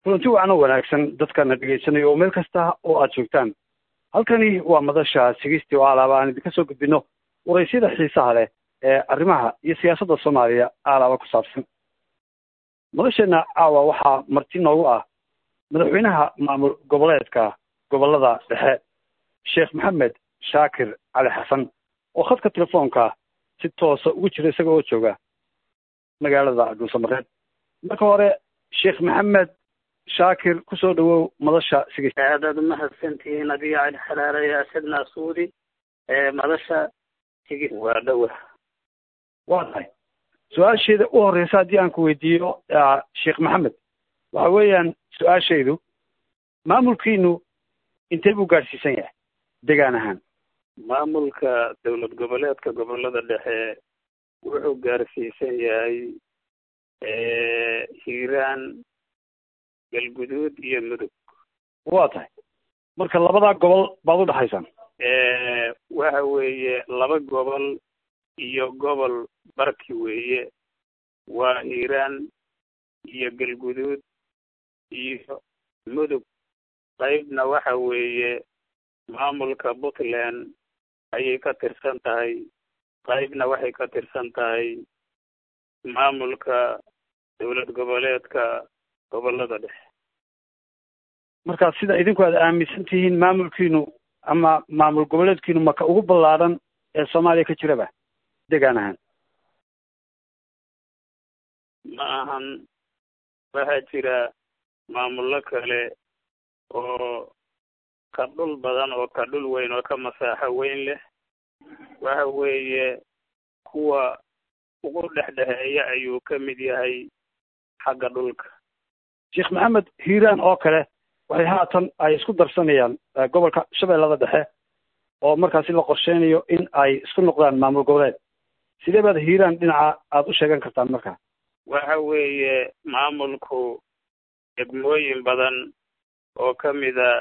kulanti wacan oo wanaagsan dadkana dhegaysanaya oo meel kasta oo aad joogtaan halkani waa madasha sigiistii oo alaaba aan idinka soo gudbino waraysyada xiisaha leh ee arrimaha iyo siyaasadda soomaaliya alaaba ku saabsan madasheenna caawa waxaa marti noogu ah madaxweynaha maamul goboleedka gobolada dhexe sheekh maxamed shaakir cali xasan oo khadka telefoonka si toosa ugu jira isaga oo jooga magaalada dhuusamareed marka hore sheekh maxamed shaakir kusoo dhawow madasha sigis aadaad umahadsantihiin adiga cali xalaare iyo asadna suudi madasha sigis waa dhowa waa tahay su-aasheeda u horreysa haddii aan ku weydiiyo sheekh maxamed waxa weeyaan su-aashaydu maamulkiinu intee buu gaadhsiisan yahay degaan ahaan maamulka dowlad goboleedka gobolada dhexe wuxuu gaarsiisan yahay hiiraan galguduud iyo mudug waa tahay marka labadaa gobol baad u dhexaysaan waxa weeye laba gobol iyo gobol barki weeye waa hiiraan iyo galguduud iyo mudug qaybna waxa weeye maamulka puntland ayay ka tirsan tahay qaybna waxay ka tirsan tahay maamulka dowlad goboleedka gobolada dhexe marka sida idinku aad aaminsan tihiin maamulkiinu ama maamul goboleedkiinu maka ugu ballaadhan ee soomaaliya ka jiraba degaan ahaan ma ahan waxaa jira maamullo kale oo ka dhul badan oo ka dhul weyn oo ka masaaxo weyn leh waxa weeye kuwa ugu dhexdhexeeya ayuu ka mid yahay xagga dhulka sheekh maxamed hiiraan oo kale waxay haatan ay isku darsanayaan gobolka shabeellada dhexe oo markaasi la qorsheynayo in ay isku noqdaan maamul goboleed sidee baad hiiraan dhinaca aada u sheegan kartaan markaa waxa weeye maamulku degmooyin badan oo ka mida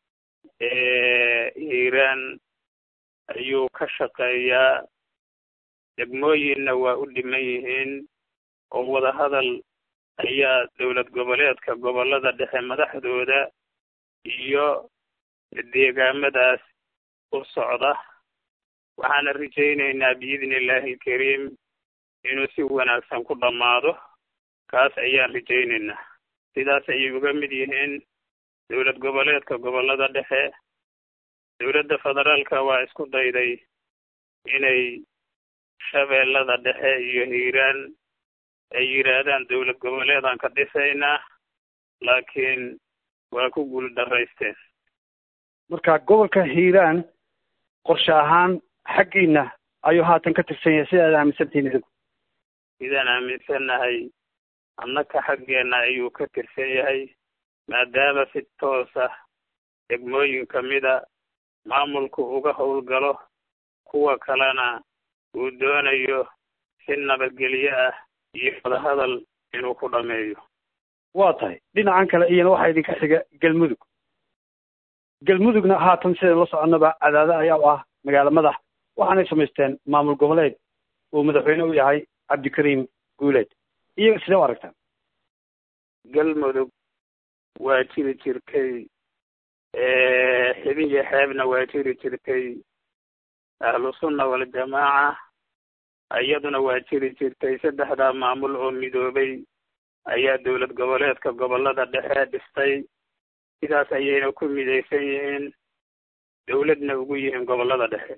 hiiraan ayuu ka shaqeeyaa degmooyinna waa u dhiman yihiin oo wadahadal ayaa dowlad goboleedka gobolada dhexe madaxdooda iyo deegaamadaas u socda waxaana rajaynaynaa biidni illaahi alkariim inuu si wanaagsan ku dhammaado kaas ayaan rajaynaynaa sidaas ayay uga mid yihiin dowlad goboleedka gobolada dhexe dowladda federaalka waa isku dayday inay shabeellada dhexe iyo hiiraan ay yidhaahdaan dowlad goboleedaan ka dhisaynaa laakiin waa ku guul daraysteen marka gobolka hiiraan qorshe ahaan xaggiina ayuu haatan ka tirsan yahay sida aad aaminsantihiin idinku sidaan aaminsannahay annaka xaggeenna ayuu ka tirsan yahay maadaama si toos ah degmooyin ka mida maamulku uga howlgalo kuwa kalena uu doonayo si nabadgelyo ah iyo wadahadal inuu ku dhameeyo waa tahay dhinacan kale iyana waxaa idinka xiga galmudug galmudugna haatan sidaynu la soconaba cadaado ayaa u ah magaalo madax waxaanay samaysteen maamul goboleed uu madaxweyne u yahay cabdikariim guuleed iyaga sidee u aragtaan galmudug waa jiri jirtay xibin iyo xeebna waa jiri jirtay ahlu sunna waljamaaca iyaduna waa jiri jirtay saddexdaa maamul oo midoobay ayaa dowlad goboleedka gobolada dhexe dhistay sidaas ayayna ku midaysan yihiin dowladna ugu yihiin gobolada dhexe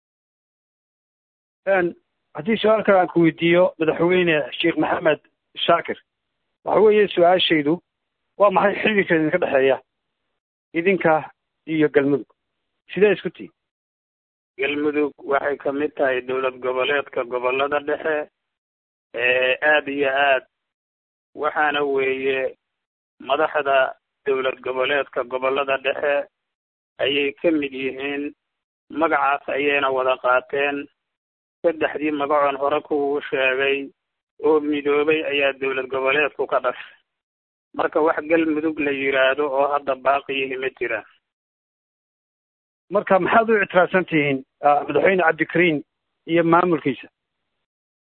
haddii su-aal kale aan ku weydiiyo madaxweyne sheekh maxamed shaakir waxa weeye su-aashaydu waa maxay xidhiirka idinka dhexeeya idinka iyo galmudug sidee isku tihi galmudug waxay ka mid tahay dowlad goboleedka gobolada dhexe aada iyo aad waxaana weeye madaxda dowlad goboleedka gobolada dhexe ayay ka mid yihiin magacaas ayayna wada qaateen saddexdii magacoon hore kuuu sheegay oo midoobay ayaa dowlad goboleedku ka dhashay marka wax galmudug la yidhaahdo oo hadda baaqiyihi ma jiraan marka maxaad u ictiraafsan tihiin madaxweyne cabdikariim iyo maamulkiisa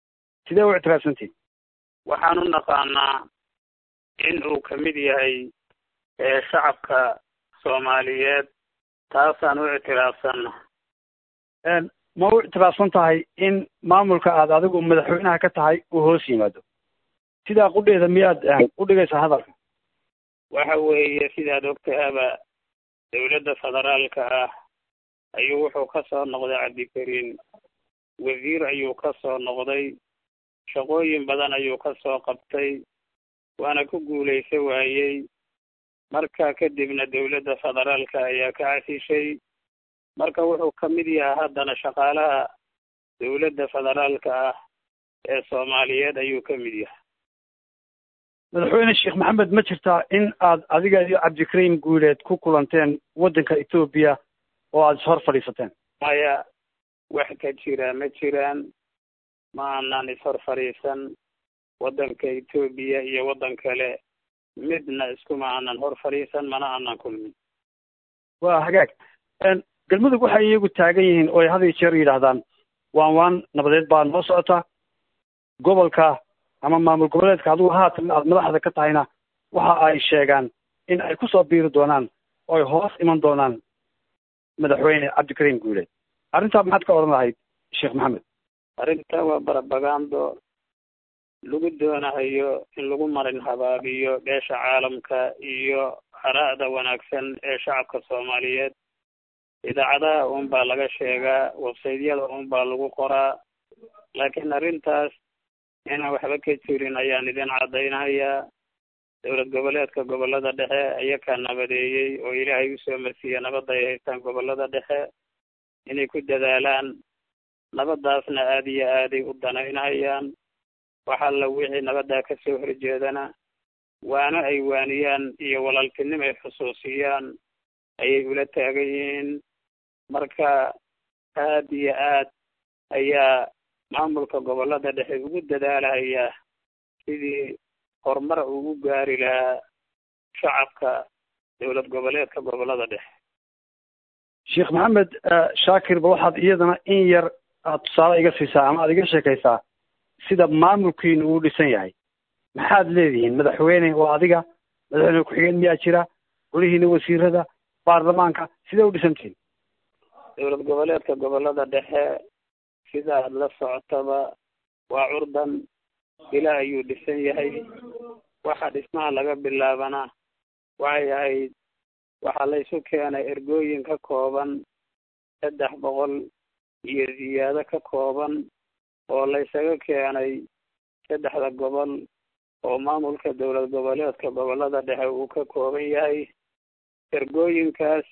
sidee u ictiraafsan tihiin waxaan u naqaanaa in uu ka mid yahay ee shacabka soomaaliyeed taasaan u ictiraafsanna ma u ictiraafsan tahay in maamulka aad adigu madaxweynaha ka tahay uu hoos yimaado sidaa qudheeda miyaad u dhigaysaa hadalka waxa weeye sidaad ogtahaba dawladda federaalka ah ayuu wuxuu ka soo noqday cabdikariin wasiir ayuu ka soo noqday shaqooyin badan ayuu ka soo qabtay waana ku guulaysa waayey marka kadibna dawladda federaalka ayaa ka casishay marka wuxuu ka mid yahaa haddana shaqaalaha dawladda federaalka ah ee soomaaliyeed ayuu ka mid yahay madaxweyne sheekh maxamed ma jirtaa in aad adiga iyo cabdikariim guuleed ku kulanteen waddanka etoobiya oo aada ishor fadhiisateen maya wax ka jira ma jiraan ma aanan ishor fadhiisan waddanka etoobiya iyo waddan kale midna iskuma aanan hor fadhiisan mana aanan kulmin waa hagaag galmudug waxay iyagu taagan yihiin oo ay had iyo jeer yidhaahdaan waan waan nabadeed baa noo socota gobolka ama maamul goboleedka adigu haatan aad madaxda ka tahayna waxa ay sheegaan in ay kusoo biiri doonaan oo ay hoos iman doonaan madaxweyne cabdikariim guuleed arrintaa maxaad ka odhan lahayd sheekh maxamed arrinta waa barabagando lagu doonahayo in lagu marin habaabiyo beesha caalamka iyo hara'da wanaagsan ee shacabka soomaaliyeed idaacadaha uun baa laga sheegaa websaydyada uun baa lagu qoraa laakiin arrintaas inaan waxba ka jirin ayaan idin caddaynayaa dowlad goboleedka gobollada dhexe ayakaa nabadeeyey oo ilaahay usoo marsiiya nabadda ay haystaan gobollada dhexe inay ku dadaalaan nabaddaasna aada iyo aaday u danaynayaan waxalla wixii nabaddaa ka soo horjeedana waano ay waaniyaan iyo walaaltinimo ay xusuusiyaan ayay ula taagan yihiin marka aad iyo aad ayaa maamulka gobollada dhexe ugu dadaalaya sidii horumar ugu gaari lahaa shacabka dowlad goboleedka gobollada dhexe sheekh maxamed shaakir ba waxaad iyadana in yar aad tusaale iga siisaa ama aad iga sheekaysaa sida maamulkiinu uu dhisan yahay maxaad leedihiin madaxweyne waa adiga madaxweyne ku-xigeen miyaa jira golihiina wasiirada baarlamaanka sidee u dhisantihiin dowlad goboleedka gobollada dhexe sida aad la socotaba waa curdan ilaa ayuu dhisan yahay waxa dhismaha laga bilaabana waxay ahayd waxaa laysu keenay ergooyin ka kooban saddex boqol iyo ziyaado ka kooban oo laysaga keenay saddexda gobol oo maamulka dowlad goboleedka gobollada dhexe uu ka kooban yahay ergooyinkaas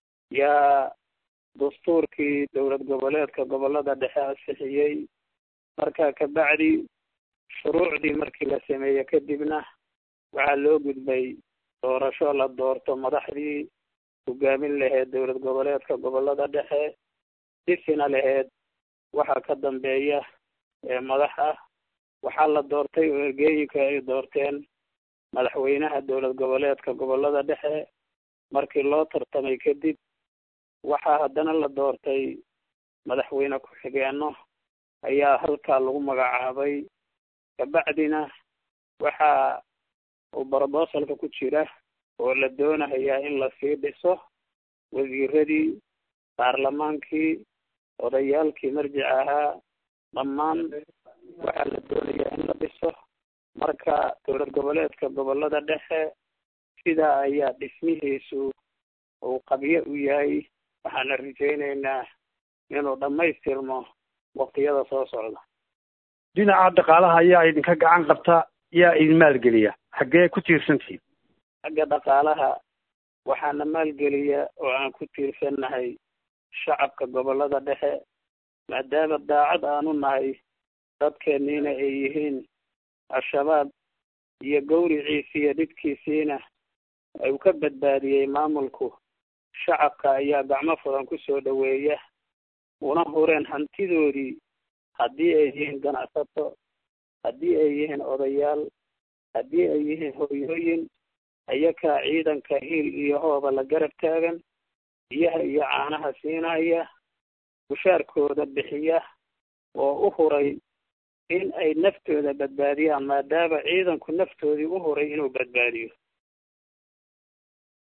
yaa dastuurkii dowlad goboleedka gobollada dhexe ansixiyey marka kabacdi shuruucdii markii la sameeye kadibna waxaa loo gudbay doorasho la doorto madaxdii hogaamin laheyd dowlad goboleedka gobollada dhexe dhisina laheyd waxaa ka dambeeya ee madax ah waxaa la doortay oo ergeeyinka ay doorteen madaxweynaha dowlad goboleedka gobollada dhexe markii loo tartamay kadib waxaa haddana la doortay madaxweyne ku-xigeenno ayaa halkaa lagu magacaabay kabacdina waxaa uu brobosalka ku jira oo la doonayaa in lasii dhiso wasiiradii baarlamaankii odayaalkii marjic ahaa dhammaan waxaa la doonayaa in la dhiso marka dowlad goboleedka gobollada dhexe sidaa ayaa dhismihiisu uu qabyo u yahay waxaana rajaynaynaa inuu dhammaystirmo waqtiyada soo socda dhinaca dhaqaalaha ayaa idinka gacan qabta yaa idin maalgeliya xaggee ku tiirsantihiin xagga dhaqaalaha waxaana maalgeliya oo aan ku tiirsannahay shacabka gobollada dhexe maadaama daacad aanu nahay dadkeenniina ay yihiin al-shabaab iyo gawriciisi iyo dhibkiisiina uu ka badbaadiyey maamulku shacabka ayaa gacmo furan ku soo dhoweeya una hureen hantidoodii haddii ay yihiin ganacsato haddii ay yihiin odayaal haddii ay yihiin hooyooyin ayakaa ciidanka hiil iyo hooba la garab taagan biyaha iyo caanaha siinaya bushaarkooda bixiya oo u huray in ay naftooda badbaadiyaan maadaama ciidanku naftoodii u huray inuu badbaadiyo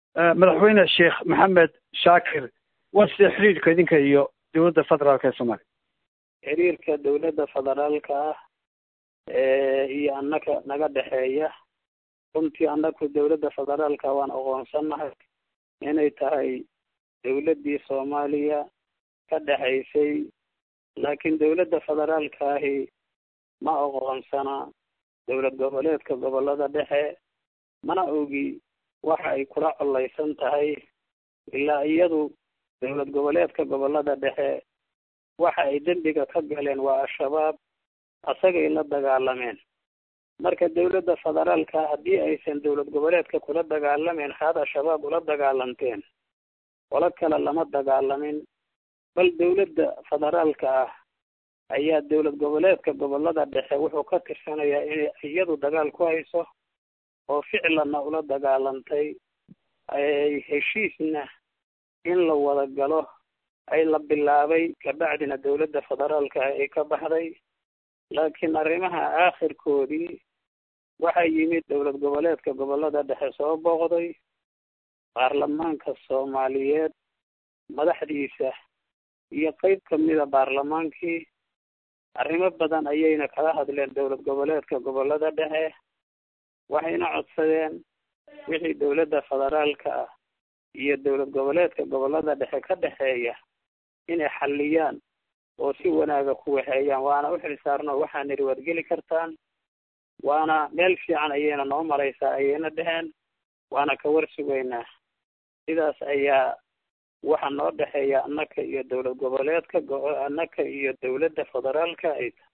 madaxweyne sheekh maxamed shaakir waa sida xiriirka idinka iyo dowladda federaalka ee soomaaliya xiriirka dowladda federaalka ah iyo annaka naga dhexeeya runtii annaku dowladda federaalka waan aqoonsannahay inay tahay dowladdii soomaaliya ka dhexaysay laakiin dowladda federaalka ahi ma aqoonsana dowlad goboleedka gobollada dhexe mana ogi waxa ay kula collaysan tahay ilaa iyadu dowlad goboleedka gobollada dhexe waxa ay dembiga ka galeen waa al-shabaab asagay la dagaalameen marka dowladda federaalka haddii aysan dowlad goboleedka kula dagaalameyn haad al-shabaab ula dagaalanteen qolo kale lama dagaalamin bal dowladda federaalka ah ayaa dowlad goboleedka gobollada dhexe wuxuu ka tirsanayaa inay iyadu dagaal ku hayso oo ficlanna ula dagaalantay ay heshiisna in la wada galo ay la bilaabay kabacdina dowladda federaalka ah ay ka baxday laakiin arrimaha aakhirkoodii waxaa yimid dowlad goboleedka gobollada dhexe soo booqday baarlamaanka soomaaliyeed madaxdiisa iyo qeyb kamida baarlamaankii arrimo badan ayayna kala hadleen dowlad goboleedka gobollada dhexe waxayna codsadeen wixii dowladda federaalka ah iyo dowlad goboleedka gobollada dhexe ka dhexeeya inay xalliyaan oo si wanaaga ku waxeeyaan waana u xilsaarno waxaa niri waad geli kartaan waana meel fiican ayayna noo maraysaa ayayna dheheen waana ka war sugaynaa sidaas ayaa waxa noo dhexeeya annaka iyo dowlad goboleedka annaka iyo dowladda federaalka ay tahay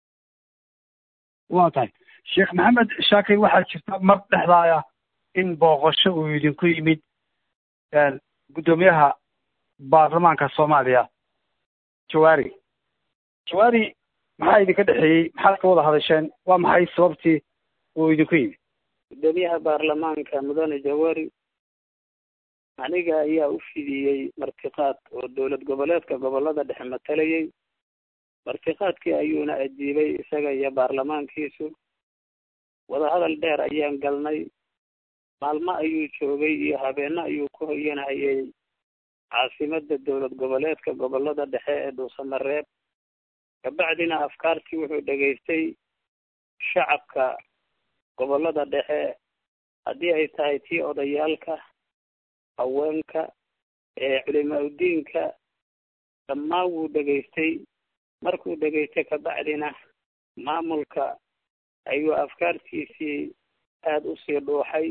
waa tahay sheekh maxamed shaakir waxaa jirta mar dhexdaaya in booqasho uu idinku yimid guddoomiyaha baarlamaanka soomaaliya jawaari jawaari maxaa idinka dhexeeyey maxaad ka wada hadasheen waa maxay sababtii uu idinku yimid guddoomiyaha baarlamaanka mudane jawaari aniga ayaa u fidiyey martiqaad oo dowlad goboleedka gobollada dhexe matalayay martiqaadkii ayuuna ajiibay isaga iyo baarlamaankiisu wadahadal dheer ayaan galnay maalmo ayuu joogay iyo habeeno ayuu ku hoyanayay caasimadda dowlad goboleedka gobollada dhexe ee dhuusamareeb kabacdina afkaartii wuxuu dhegaystay shacabka gobollada dhexe haddii ay tahay tii odayaalka haweenka ee culimaa udiinka dhammaan wuu dhegaystay markuu dhegaystay kabacdina maamulka ayuu afkaartiisii aada usii dhuuxay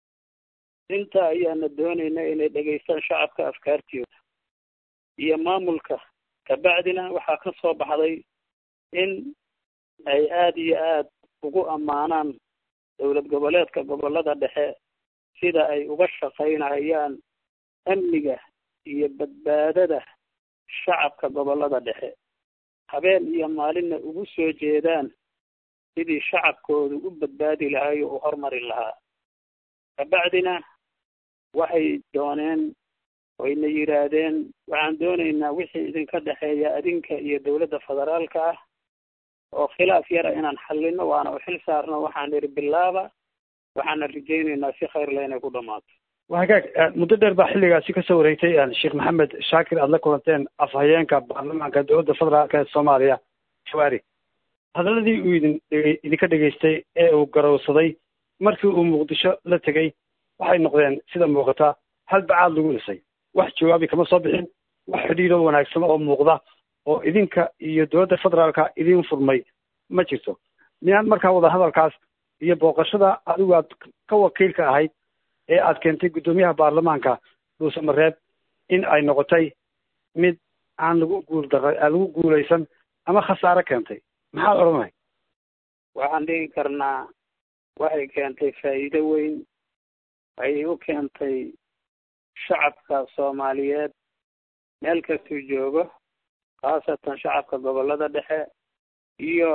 intaa ayaana doonayna inay dhegaystaan shacabka afkaartooda iyo maamulka kabacdina waxaa ka soo baxday in ay aada iyo aad ugu ammaanaan dowlad goboleedka gobollada dhexe sida ay uga shaqaynayaan amniga iyo badbaadada shacabka gobollada dhexe habeen iyo maalinna ugu soo jeedaan sidii shacabkoodu u badbaadi lahay oo u hormari lahaa kabacdina waxay dooneen wayna yidhaahdeen waxaan doonaynaa wixii idinka dhexeeya adinka iyo dowladda federaalka ah oo khilaaf yara inaan xallino waana u xil saarno waxaan idhi bilaaba waxaana rajaynaynaa si khayrle inay ku dhamaato waa hagaag muddo dheer baa xilligaasi kasoo wareegtay sheekh maxamed shaakir aada la kulanteen afhayeenka baarlamaanka dowladda federaalka ee soomaaliya jawaari hadaladii uu idin idinka dhegaystay ee uu garowsaday markii uu muqdisho la tegey waxay noqdeen sida muuqata hal bacaad lagu dhisay wax jawaabi kama soo bixin wax xidhiiro wanaagsan oo muuqda oo idinka iyo dowladda federaalka idin furmay ma jirto miyaan markaa wadahadalkaas iyo booqashada adigu aad ka wakiilka ahayd ee aad keentay guddoomiyaha baarlamaanka dhuusamareeb in ay noqotay mid aan lagu guuldara aan lagu guulaysan ama khasaare keentay maxaad odhanahay waxaan dhigi karnaa waxay keentay faa'iido weyn ayay u keentay shacabka soomaaliyeed meel kastuu joogo khaasatan shacabka gobollada dhexe iyo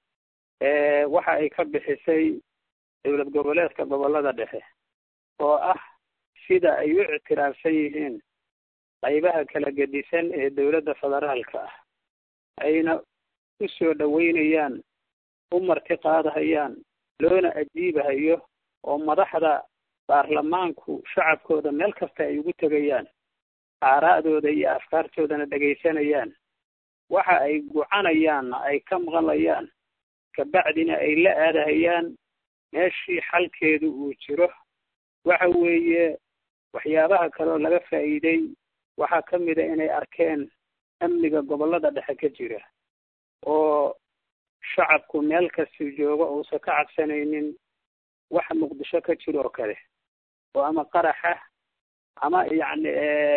waxa ay ka bixisay dowlad goboleedka gobollada dhexe oo ah sida ay u ictiraafsan yihiin qaybaha kala gedisan ee dowladda federaalka ah ayna u soo dhoweynayaan u marti qaadahayaan loona ajiibahayo oo madaxda baarlamaanku shacabkooda meel kasta ay ugu tegayaan aaraa'dooda iyo afkaartoodana dhegaysanayaan waxa ay gucanayaanna ay ka maqlayaan kabacdina ay la aadahayaan meeshii xalkeedu uu jiro waxa weeye waxyaabaha kaleoo laga faa'iiday waxaa ka mid a inay arkeen amniga gobollada dhexe ka jira oo shacabku meel kastuu joogo uusan ka cabsanaynin waxa muqdisho ka jiro oo kale oo ama qaraxa ama yacni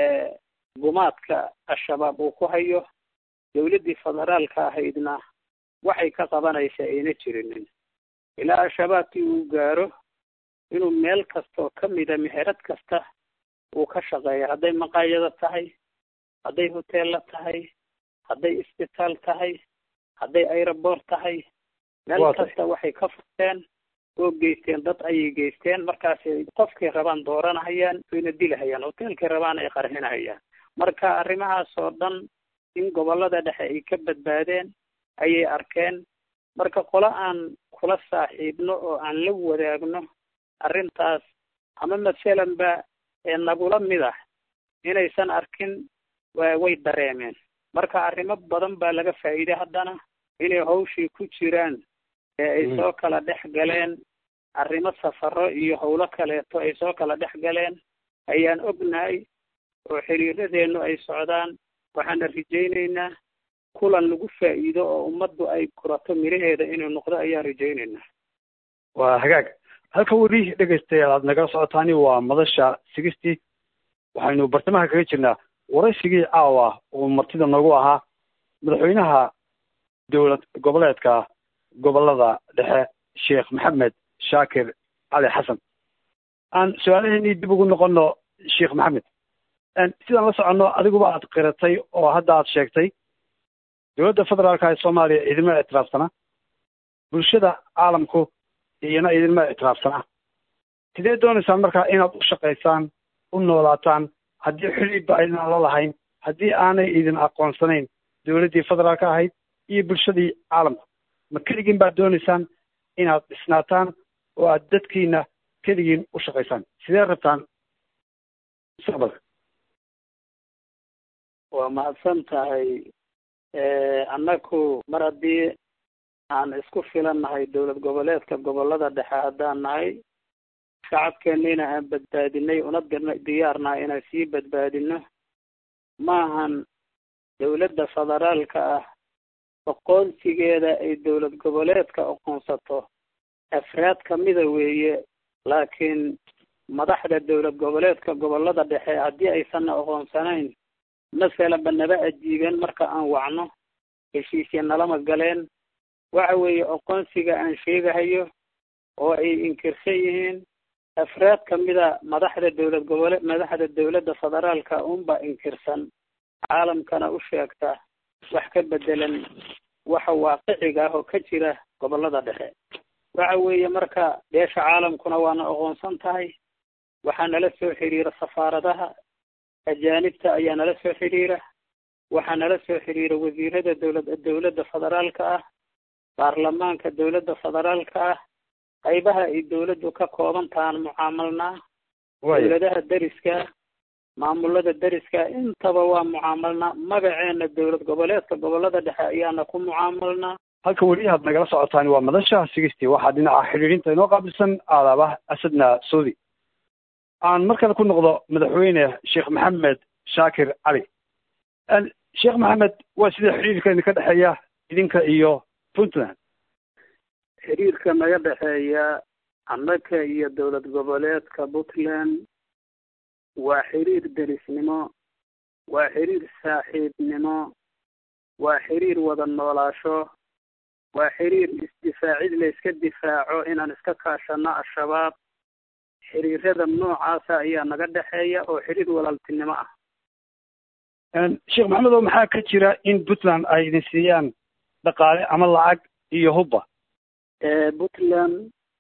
gumaadka al-shabaab uu ku hayo dawladdii federaalka ahaydna waxay ka qabanaysaa ayna jirinin ilaa al-shabaabkii uu gaaro inuu meel kastoo ka mida meherad kasta uu ka shaqeeyo hadday maqaayado tahay hadday hoteella tahay hadday isbitaal tahay hadday aeroboort tahay meel kasta waxay ka furteen oo geysteen dad ayay geysteen markaasay qofkay rabaan dooranahayaan wayna dilahayaan hoteelkay rabaan ay qarxinahayaan marka arrimahaas oo dhan in gobollada dhexe ay ka badbaadeen ayay arkeen marka qolo aan kula saaxiibno oo aan la wadaagno arrintaas ama masalan ba ee nagula mid ah inaysan arkin way dareemeen marka arrimo badan baa laga faa'iiday haddana inay hawshii ku jiraan ee ay soo kala dhex galeen arrimo safaro iyo howlo kaleeto ay soo kala dhex galeen ayaan ognahay oo xiriiradeennu ay socdaan waxaana rajaynaynaa kulan lagu faa'iido oo ummaddu ay kurato miraheeda inuu noqdo ayaan rajaynaynaa waa hagaag halka weli dhegaystayaal aad nagala socotaani waa madasha sigistii waxaynu bartamaha kaga jirnaa waraysigii caawa oo martida noogu ahaa madaxweynaha dowlad goboleedka gobollada dhexe sheekh maxamed shaakir cali xasan aan su-aalaheennii dib ugu noqono sheekh maxamed sidaan la soconno adiguba aad qiratay oo hadda aad sheegtay dowladda federaalka ee soomaaliya idinma ictiraafsana bulshada caalamku iyana idinma ictiraafsana sidee doonaysaan markaa inaad u shaqaysaan u noolaataan haddii xidhiidba aydan la lahayn haddii aanay idin aqoonsanayn dowladdii federaalka ahayd iyo bulshadii caalamku ma keligiin baad doonaysaan inaad dhisnaataan oo aad dadkiina keligiin u shaqaysaan sidee rabtaan mustaqbalka waa mahadsan tahay annaku mar haddii aan isku filan nahay dowlad goboleedka gobollada dhexe haddaan nahay shacabkeennina aan badbaadinay una diyaarnahay inaan sii badbaadino maahan dowladda federaalka ah aqoonsigeeda ay dowlad goboleedka aqoonsato afraad kamida weeye laakiin madaxda dowlad goboleedka gobollada dhexe haddii aysanna aqoonsanayn masalanba naba ajiibeen marka aan wacno heshiisya nalama galeen waxa weeye aqoonsiga aan sheegahayo oo ay inkirsan yihiin afraad kamida madaxda dowlad gobole madaxda dowladda federaalka unba inkirsan caalamkana u sheegta wax ka bedelan waxa waaqiciga ah oo ka jira gobollada dhexe waxa weeye marka beesha caalamkuna waana aqoonsan tahay waxaa nala soo xiriira safaaradaha ajaanibta ayaa nala soo xidhiira waxaa nala soo xidhiira wasiirada dowlad dowladda federaalka ah baarlamaanka dowladda federaalka ah qaybaha ay dowladdu ka kooban tahaan mucaamalnaa dowladaha deriska maamulada deriska intaba waa mucaamalnaa magaceena dowlad goboleedka gobollada dhexe ayaana ku mucaamalnaa halka weli aad nagala socotaani waa madasha sigisti waxaa dhinaca xidhiidhinta inoo qaabilsan aadaaba asadna saudi aan mar kale ku noqdo madaxweyne sheekh maxamed shaakir cali sheekh maxamed waa sida xidhiirka idinka dhexeeya idinka iyo puntland xiriirka naga dhexeeya annaka iyo dowlad goboleedka puntland waa xiriir derisnimo waa xiriir saaxiibnimo waa xiriir wada noolaasho waa xiriir isdifaacid la iska difaaco inaan iska kaashano al-shabaab xiriirada noocaasa ayaa naga dhexeeya oo xiriir walaaltinimo ah sheekh maxamed oo maxaa ka jira in puntland ay idin siiyaan dhaqaale ama lacag iyo hubba puntland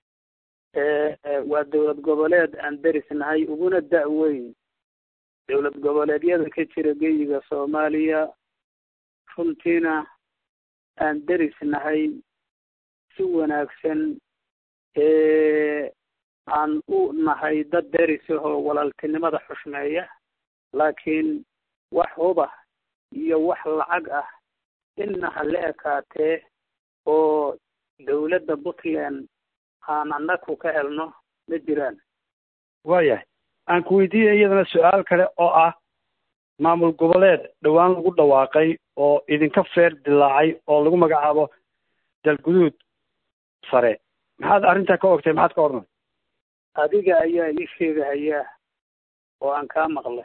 waa dowlad goboleed aan derisnahay uguna da-weyn dowlad goboleedyada ka jira geyiga soomaaliya runtiina aan derisnahay si wanaagsan aan u nahay dad derisahoo walaaltinimada xushmeeya laakiin wax huba iyo wax lacag ah inna ha la ekaatee oo dawladda puntland aan annaku ka helno ma jiraan waayahay aan ku weydiiyay iyadana su-aal kale oo ah maamul goboleed dhowaan lagu dhawaaqay oo idinka feer dilaacay oo lagu magacaabo dalguduud sare maxaad arrintaa ka ogtay maxaad ka odhanay adiga ayaa ii sheegahayaa oo aan kaa maqlay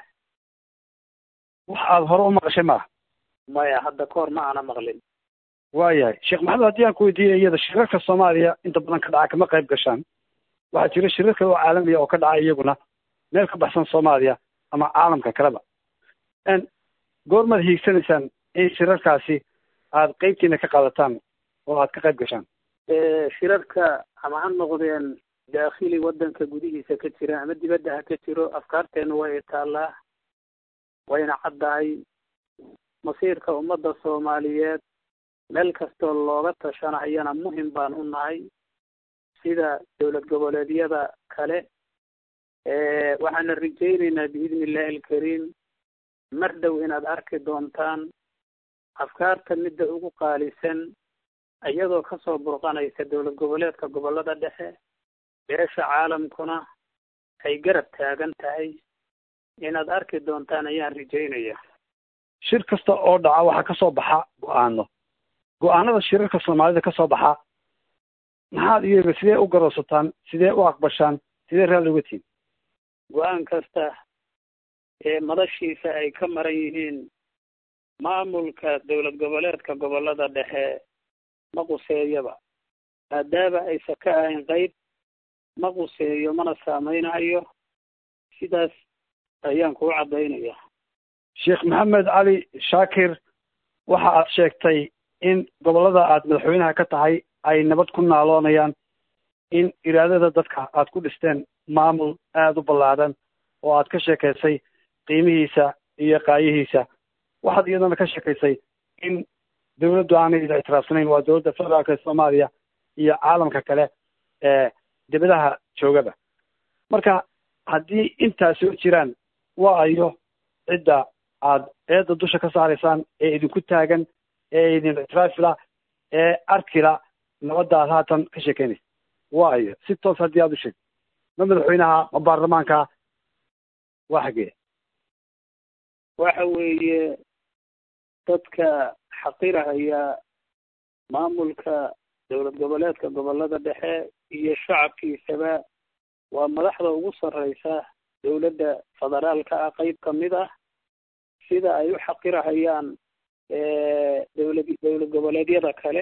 wax aada hore u maqashay maaha maya hadda kahor ma aana maqlin waayahay sheekh maxamed haddii aan ku weydiiyay iyada shirarka soomaaliya inta badan ka dhaca kama qayb gashaan waxaa jira shirar kale oo caalamiya oo ka dhaca iyaguna meel ka baxsan soomaaliya ama caalamka kaleba goormaad hiigsanaysaan in shirarkaasi aad qeybtiina ka qaadataan oo aad ka qayb gashaan shirarka ama ha noqdeen daakhili waddanka gudihiisa ka jira ama dibadda ha ka jiro afkaarteenu way taallaa wayna caddahay masiirka ummadda soomaaliyeed meel kastoo looga tashanayana muhim baan u nahay sida dowlad goboleedyada kale waxaana rajaynaynaa biidni illaahi alkariim mar dhow inaad arki doontaan afkaarta midda ugu qaalisan iyadoo kasoo burqanaysa dowlad goboleedka gobollada dhexe beesha caalamkuna ay garab taagan tahay inaad arki doontaan ayaan rajaynaya shir kasta oo dhaca waxaa kasoo baxa go-aano go-aanada shirarka soomaalida kasoo baxa maxaad iyaga sidee u garoosataan sidee u aqbashaan sidee raalli uga tihin go-aan kasta ee madashiisa ay ka maran yihiin maamulka dowlad goboleedka gobollada dhexe ma quseeyaba maadaama aysan ka ahayn qayb ma quseeyo mana saameynayo sidaas ayaan kuu caddaynaya sheekh maxamed cali shaakir waxa aad sheegtay in gobollada aad madaxweynaha ka tahay ay nabad ku naaloonayaan in iraadada dadka aad ku dhisteen maamul aada u ballaadan oo aad ka sheekaysay qiimihiisa iyo qaayihiisa waxaad iyadana ka sheekaysay in dawladdu aanay ida ictiraafsanayn waa dowladda federaalka ee soomaaliya iyo caalamka kale ee dibadaha joogaba marka haddii intaas soo jiraan waa ayo cidda aad eedda dusha ka saaraysaan ee idinku taagan ee idin ictiraafila ee arkila nabadda aad haatan ka sheekeynaysa waa ayo si toos haddii aad u sheegto ma madaxweynaha ma baarlamaanka waa xagee waxa weeye dadka xaqirahaya maamulka dowlad goboleedka gobollada dhexe iyo shacabkiisaba waa madaxda ugu sarreysa dowladda federaalka ah qeyb ka mid ah sida ay u xaqirahayaan dowlad dowlad goboleedyada kale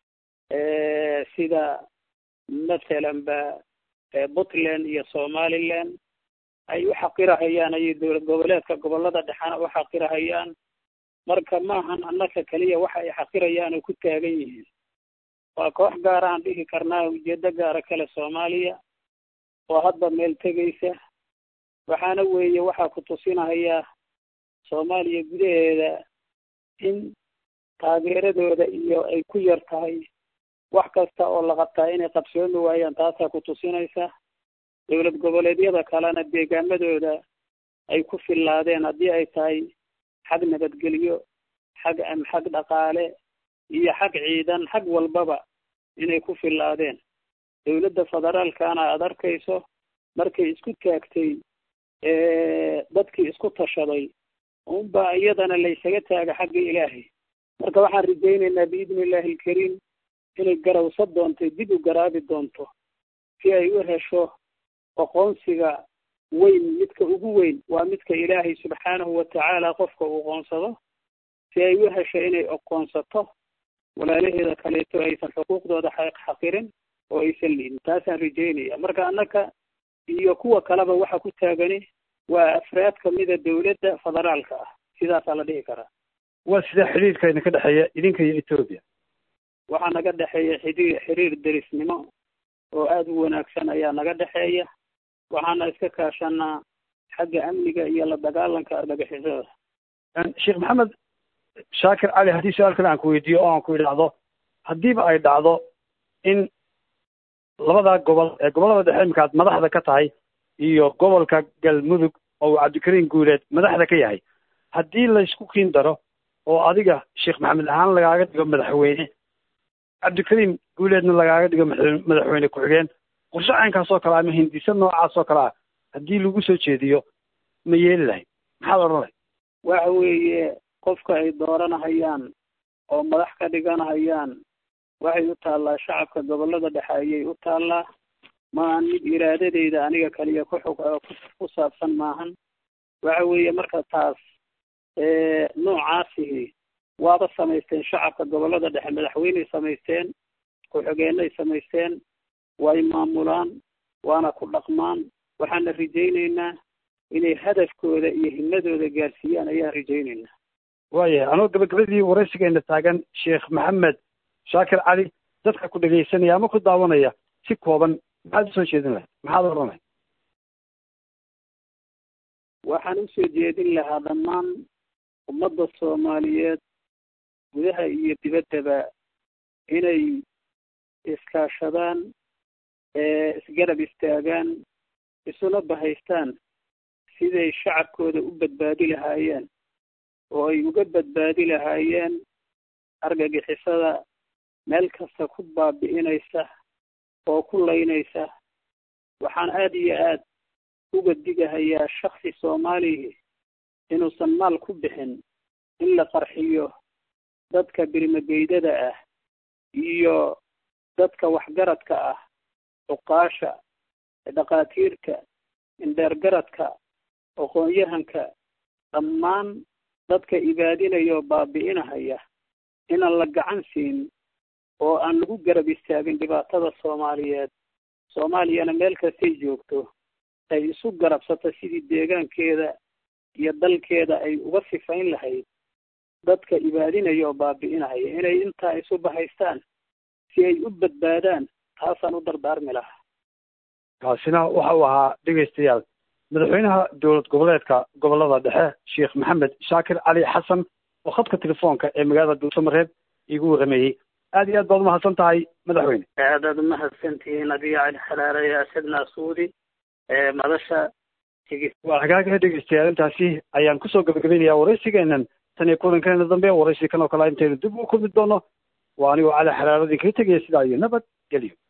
sida mathalan ba puntland iyo somaliland ay u xaqirahayaan ayay dowlad goboleedka gobollada dhexena u xaqirahayaan marka maahan annaka keliya waxa ay xaqirayaan oo ku taagan yihiin waa koox gaara aan dhihi karnaa ujeedo gaara kale soomaaliya oo hadda meel tegaysa waxaana weeye waxaa ku tusinaya soomaaliya gudaheeda in taageeradooda iyo ay ku yar tahay wax kasta oo la qabtaa inay qabsoomi waayaan taasaa ku tusinaysa dowlad goboleedyada kalena deegaamadooda ay ku fillaadeen haddii ay tahay xag nabadgelyo xag xag dhaqaale iyo xag ciidan xag walbaba inay ku fillaadeen dowladda federaalkana aada arkayso markay isku taagtay dadkii isku tashaday unbaa iyadana laysaga taaga xagga ilaahay marka waxaan rajaynaynaa biidni illaahi alkariim inay garawsa doonto dib u garaabi doonto si ay u hesho aqoonsiga weyn midka ugu weyn waa midka ilaahay subxaanahu watacaala qofka uu qoonsado si ay u hesho inay aqoonsato walaalaheeda kaleeto aysan xuquuqdooda xaqirin oo aysan liidin taasaan rajaynaya marka annaka iyo kuwa kaleba waxa ku taagani waa afraad kamida dowladda federaalka ah sidaasaa la dhihi karaa waa sidee xidhiirka idinka dhexeeya idinka iyo etoobiya waxaa naga dhexeeya xiriir xiriir derisnimo oo aada u wanaagsan ayaa naga dhexeeya waxaana iska kaashanaa xagga amniga iyo la dagaalanka argagixisada sheekh maxamed shaakir cali haddii su-aal kale aan ku weydiiyo oo aan ku idhaahdo haddiiba ay dhacdo in labada gobol ee gobollada dhexe imika aad madaxda ka tahay iyo gobolka galmudug oo uu cabdikariim guuleed madaxda ka yahay haddii laysku kiin daro oo adiga sheekh maxamed ahaan lagaaga dhigo madaxweyne cabdikariim guuleedna lagaaga dhigo madaxweyne ku-xigeen qorshe caynkaas oo kale ama hindise noocaas oo kale ah haddii lagu soo jeediyo ma yeeli lahayd maxaad odhan lahayd waxa weeye qofka ay dooranahayaan oo madax ka dhiganahayaan waxay u taallaa shacabka gobollada dhexe ayay u taallaa maahan mid iraadadeyda aniga kaliya ku xog ku saabsan maahan waxa weeye marka taas noocaasihi waaba samaysteen shacabka gobollada dhexe madaxweyney samaysteen ku-xigeenay samaysteen way maamulaan waana ku dhaqmaan waxaana rajayneynaa inay hadafkooda iyo himadooda gaarsiiyaan ayaan rajayneynaa waayahay anoo gabagabadii waraysigeena taagan sheekh maxamed shaakir cali dadka ku dhegaysanaya ama ku daawanaya si kooban maxaad usoo jeedin lahayd maxaad odhan lahayd waxaan usoo jeedin lahaa dhammaan ummadda soomaaliyeed gudaha iyo dibaddaba inay iskaashadaan isgarab istaagaan isuna bahaystaan siday shacabkooda u badbaadi lahaayeen oo ay uga badbaadi lahaayeen argagixisada meel kasta ku baabi'inaysa oo ku laynaysa waxaan aada iyo aad uga digahayaa shaksi soomaalihi inuusan maal ku bixin in la qarxiyo dadka birmageydada ah iyo dadka waxgaradka ah cuqaasha dhakhaatiirta indheergaradka aqoon-yahanka dhammaan dadka ibaadinaya oo baabi'inahaya inaan la gacan siin oo aan lagu garab istaagin dhibaatada soomaaliyeed soomaaliyana meel kastay joogto ay isu garabsato sidii deegaankeeda iyo dalkeeda ay uga sifayn lahayd dadka ibaadinaya oo baabi'inahaya inay intaa isu bahaystaan si ay u badbaadaan taasaan u dardaarmi lahaa kaasina waxa uu ahaa dhegaystayaal madaxweynaha dowlad goboleedka gobollada dhexe sheekh maxamed shaakir cali xasan oo khadka telefoonka ee magaalada duusamareeb iigu warrameeyey aad iyo aad baad umahadsan tahay madaxweyne aadaad umahadsantihiin adiga cali xalaare asad naasuudi madasha waa hagaagaha dhegaystayaal intaasi ayaan kusoo gabagabeynayaa waraysigeenan tan iyo kulankeena dambe waraysi kan oo kale intaynu dib u kulmi doono waa anigoo cali xalaaradii kaga tegaya sidaa iyo nabad gelyo